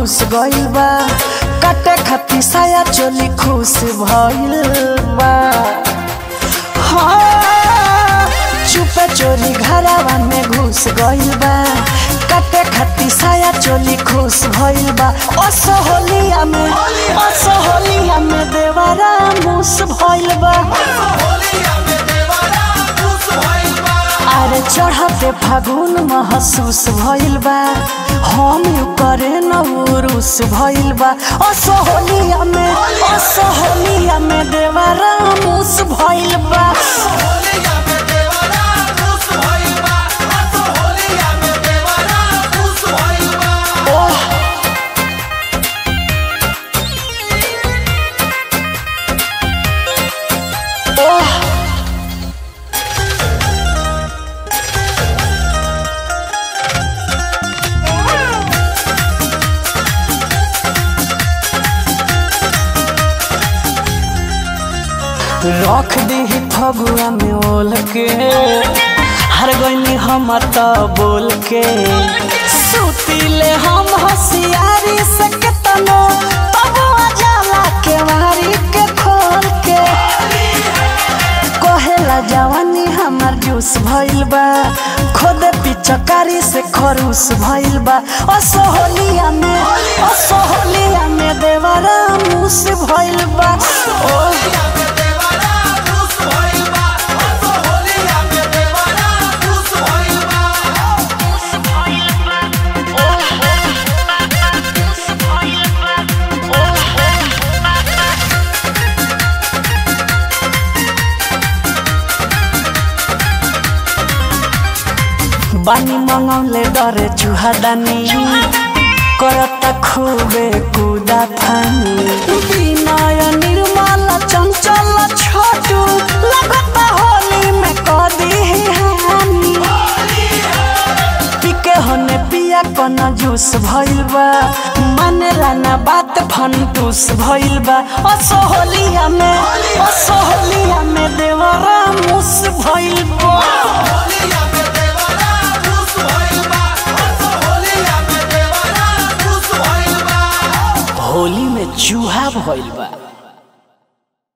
घुस गइल बा काटे खाती साया चोली खुश भइल बा हाँ, चुपे चोरी घरावा में घुस गइल बा काटे खाती साया चोली खुश भइल बा असोहलिया में असोहलिया में देवारा मुस भइल बा अरे चढ़ते फागुन महसूस भइल बा हम यू करे न उरुस भइल बा असोहलिया में असोहलिया में देवारा मुस भइल बा ओह ओह रख दी फगुआ में ओल के हर गईनी हम त बोल के सुतीले हम होशियारी से केतनो तब जाला के मारी के खोल के कहेला जवानी हमार जूस भइल बा खुद पिचकारी से खरूस भइल बा असोहलिया में असोहलिया में देवरा मुस भइल बा ओ बानी मंगौले डरे चुहादानी करता खूबे कुदा फानी विनय निर्मल चंचल छोटू लगता होली में कदी हानी पिके होने पिया कन जूस भइल बा मानेला ना बात फंटूस भइल बा असोहलिया में असोहलिया में देवरा मुस भइल बा होली में चूहा भइल बा